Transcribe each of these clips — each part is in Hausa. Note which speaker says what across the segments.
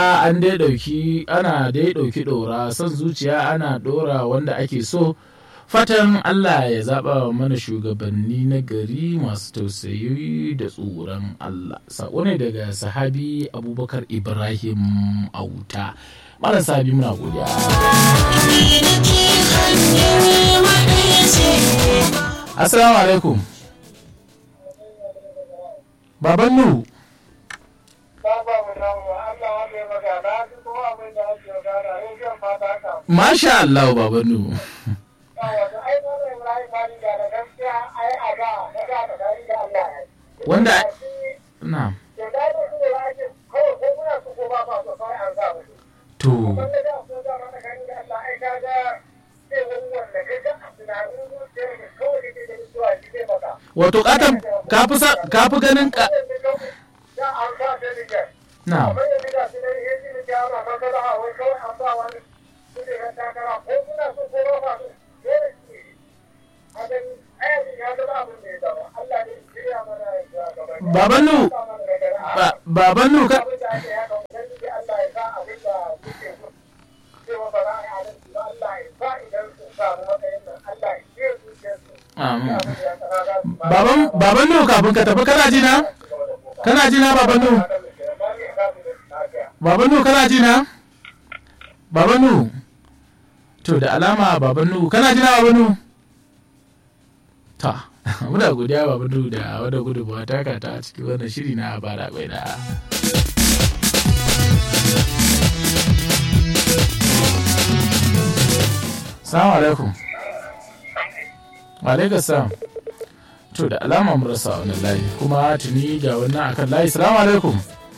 Speaker 1: an dai ɗauki ana dai ɗauki ɗora son zuciya ana ɗora wanda ake so fatan Allah ya zaɓa mana shugabanni na gari masu tausayi da tsoron Allah saƙo ne daga sahabi abubakar ibrahim auta malam sahabi muna godiya assalamu alaikum baban nuhu Masha Allah baban nuhu wanda na to wato katon ka fi ganin ka na Babanu, Babanu ka. Baban Babanu kafin ka tafi kana jina? Kana jina Babanu? Babanu kana jina? Babanu. To da alama Babanu kana jina Babanu? Ta. muna godiya ba mudu da wadda gudunmawa taka ta cikin wannan shiri na bara bai da salamu alaikum alaikar salam to da alama mu rasa wani layi kuma tuni ga wannan akan layi salamu alaikum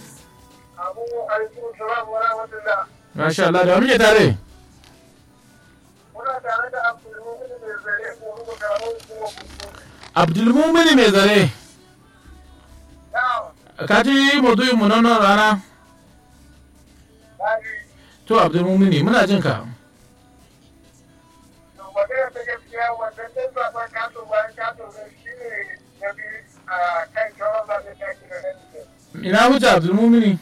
Speaker 1: Masha Allah da muke tare?
Speaker 2: Muna tare da Abdulmumin mai zare ko muka karamar kuma
Speaker 1: Abdulmumini mai zare. Ka ji maudu'in mu nan rana? To Abdulmumini muna jin ka.
Speaker 2: Magana ta gaskiya wannan ɗan zaɓen kato bayan kato ne shi ne na biyu a kan shawar zaɓen kaki da nan
Speaker 1: Ina hujja Abdulmumini?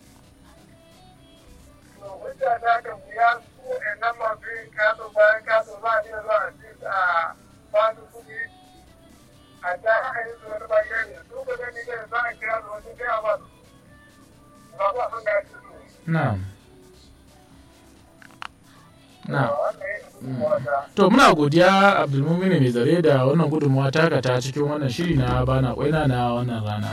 Speaker 2: Hujja ta kan wuya su ɗan masu yin kato bayan kato za a iya zuwa a ci a ba su kuɗi a ta haka yi zuwa bayan ne su ka gani da za a kira su wasu kai a ba su ba ku abin da ake so.
Speaker 1: Na'am. Na'am. To muna godiya Abdulmumini mai zare da wannan gudunmawa taka ta cikin wannan shiri na bana kwaina na wannan rana.